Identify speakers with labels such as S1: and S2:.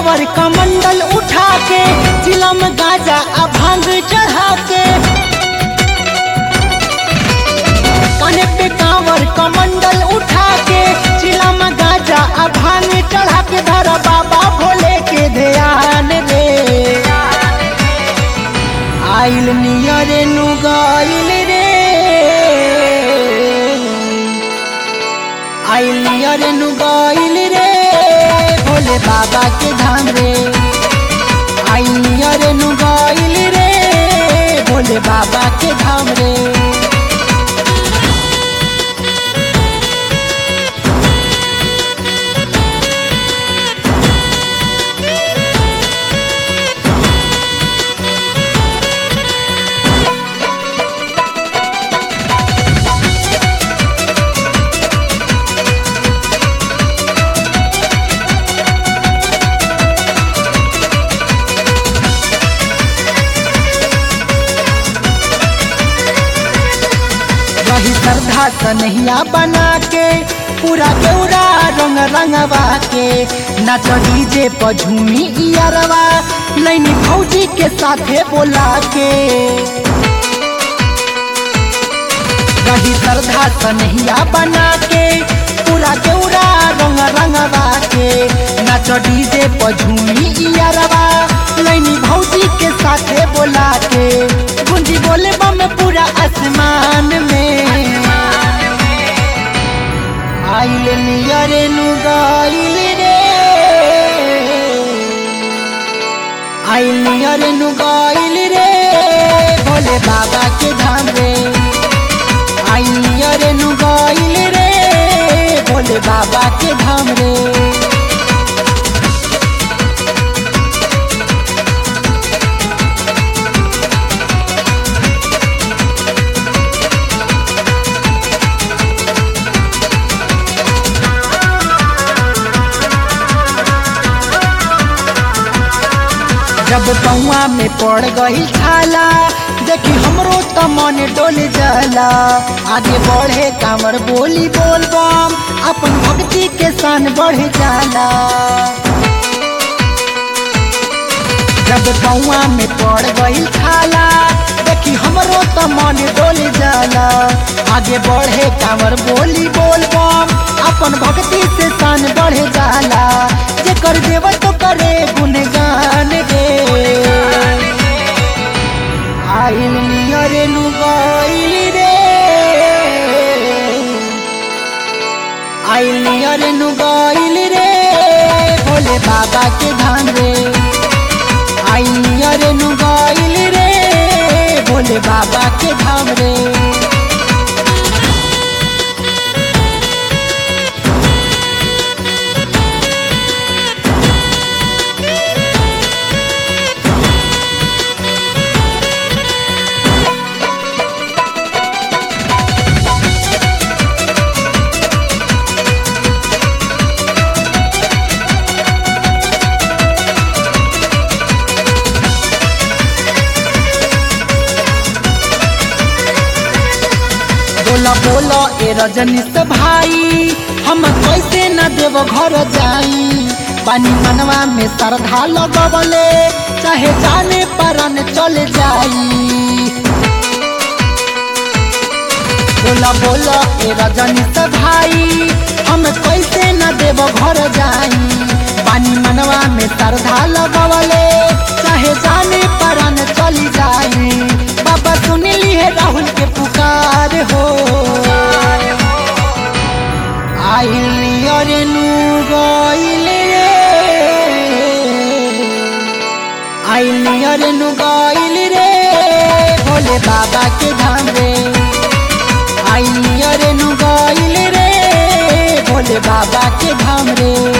S1: कांवर कमंडल उठा के चिलम गाजा आ भांग चढ़ा के काने पे कांवर कमंडल उठा के चिलम गाजा आ भांग चढ़ा के धर बाबा भोले के ध्यान रे आइल नियरे नु गाइल रे आइल नियरे नु गाइल रे भोले बाबा के धाम रे आइल नियरे नु गाइल रे भोले बाबा के धाम रे रही श्रद्धा सनहिया बना के पूरा केवड़ा रंग रंगवा के नाच डीजे पर झूमी इयरवा नैनी भौजी के साथे बोला के रही श्रद्धा सनहिया बना के पूरा केवड़ा रंग रंगवा के नाच डीजे पर झूमी इयरवा नैनी भौजी के साथे बोला के गुंजी बोले बम पूरा आसमान में आइल नियरे नु गाइल रे आइल नियरे नु गाइल रे भोले बाबा के धाम रे आइल नियरे नु गाइल रे भोले बाबा के धाम रे जब पौआ में पड़ गई छाला देखी हमरो त मन डोल जाला आगे बढ़े कांवर बोली बोल बम अपन भक्ति के सान बढ़ जाला जब पौआ में पड़ गई छाला देखी हमरो त मन डोल जाला आगे बढ़े कांवर बोली बोल बम अपन भक्ति से सान बढ़ जाला जे कर देव तो करे गुणगान गे आइल नियरे नु गाइल रे आइल नियरे नु गाइल रे भोले बाबा के धाम रे आइल नियरे नु गाइल रे भोले बाबा के धाम रे बोला बोला ए रजनी से भाई हम कैसे न देव घर जाई पानी मनवा में श्रद्धा लगवले चाहे जाने परन चल जाई बोला बोला ए रजनी से भाई हम कैसे न देव घर जाई पानी मनवा में श्रद्धा लगवले चाहे जाने परन चली जाई बाबा सुन लिए राहुल के पुकार हो आइल अरे नु गइल रे आइल अरे नु गइल रे भोले बाबा के धाम रे आइल अरे नु गइल रे भोले बाबा के धाम रे